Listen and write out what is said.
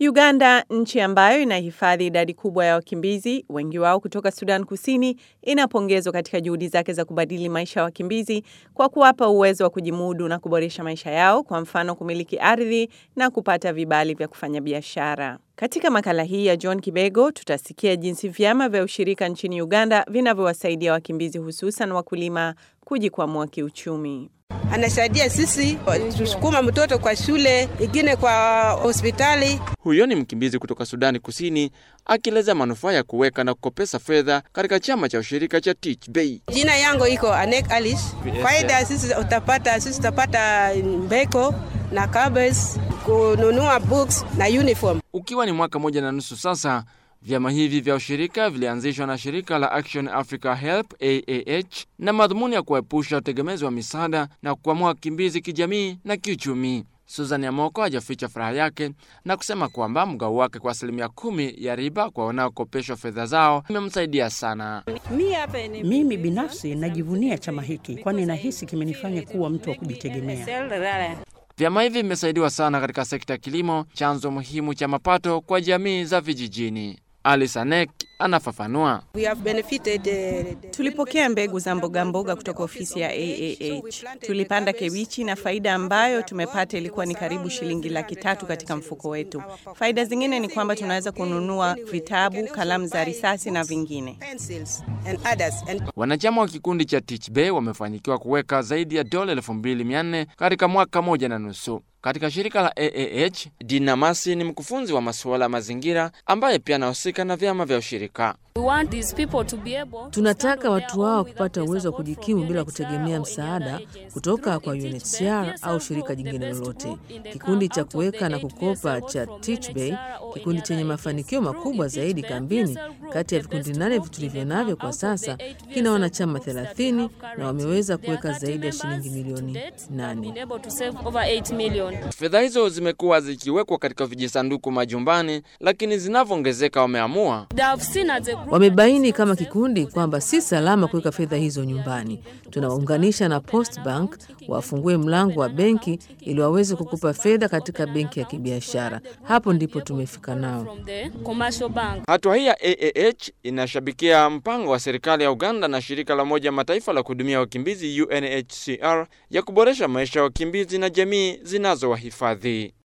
Uganda, nchi ambayo inahifadhi idadi kubwa ya wakimbizi, wengi wao kutoka Sudan Kusini, inapongezwa katika juhudi zake za kubadili maisha ya wakimbizi kwa kuwapa uwezo wa kujimudu na kuboresha maisha yao, kwa mfano kumiliki ardhi na kupata vibali vya kufanya biashara. Katika makala hii ya John Kibego tutasikia jinsi vyama vya ushirika nchini Uganda vinavyowasaidia wakimbizi hususan wakulima kujikwamua kiuchumi. Anasaidia sisi tusukuma mtoto kwa shule, ingine kwa hospitali. Huyo ni mkimbizi kutoka Sudani Kusini akieleza manufaa ya kuweka na kukopesa fedha katika chama cha ushirika cha Teach Bay. Jina yangu iko Anek Alice. Faida sisi utapata, sisi utapata mbeko na kabes, kununua books na uniform. Ukiwa ni mwaka moja na nusu sasa, vyama hivi vya ushirika vilianzishwa na shirika la Action Africa Help AAH na madhumuni ya kuepusha utegemezi wa misaada na kukwamua wakimbizi kijamii na kiuchumi. Susan Yamoko hajaficha furaha yake na kusema kwamba mgao wake kwa asilimia kumi ya riba kwa wanaokopeshwa fedha zao imemsaidia sana. Mimi binafsi najivunia chama hiki, kwani nahisi kimenifanya kuwa mtu wa kujitegemea. Vyama hivi vimesaidiwa sana katika sekta ya kilimo, chanzo muhimu cha mapato kwa jamii za vijijini. Alice Anek anafafanua. We have benefited, uh, Tulipokea mbegu za mboga mboga kutoka ofisi ya AAH. Tulipanda kebichi na faida ambayo tumepata ilikuwa ni karibu shilingi laki tatu katika mfuko wetu. Faida zingine ni kwamba tunaweza kununua vitabu, kalamu za risasi na vingine. pencils and others. And Wanachama wa kikundi cha Teach Bay wamefanikiwa kuweka zaidi ya dola elfu mbili mia nne katika mwaka moja na nusu. Katika shirika la AAH, Dina Masi ni mkufunzi wa masuala ya mazingira ambaye pia anahusika na vyama vya ushirika. Tunataka watu wao kupata uwezo wa kujikimu bila kutegemea msaada kutoka kwa UNHCR au shirika jingine lolote. Kikundi cha kuweka na kukopa cha Teach Bay, kikundi chenye mafanikio makubwa zaidi kambini kati ya vikundi nane tulivyo navyo kwa sasa, kina wanachama 30 na wameweza kuweka zaidi ya shilingi milioni 8. Fedha hizo zimekuwa zikiwekwa katika vijisanduku majumbani, lakini zinavyoongezeka wameamua Wamebaini kama kikundi kwamba si salama kuweka fedha hizo nyumbani. Tunawaunganisha na Post Bank wafungue mlango wa benki ili waweze kukupa fedha katika benki ya kibiashara. Hapo ndipo tumefika nao. Hatua hii ya AAH inashabikia mpango wa serikali ya Uganda na shirika la Umoja Mataifa la kuhudumia wakimbizi UNHCR ya kuboresha maisha ya wakimbizi na jamii zinazowahifadhi.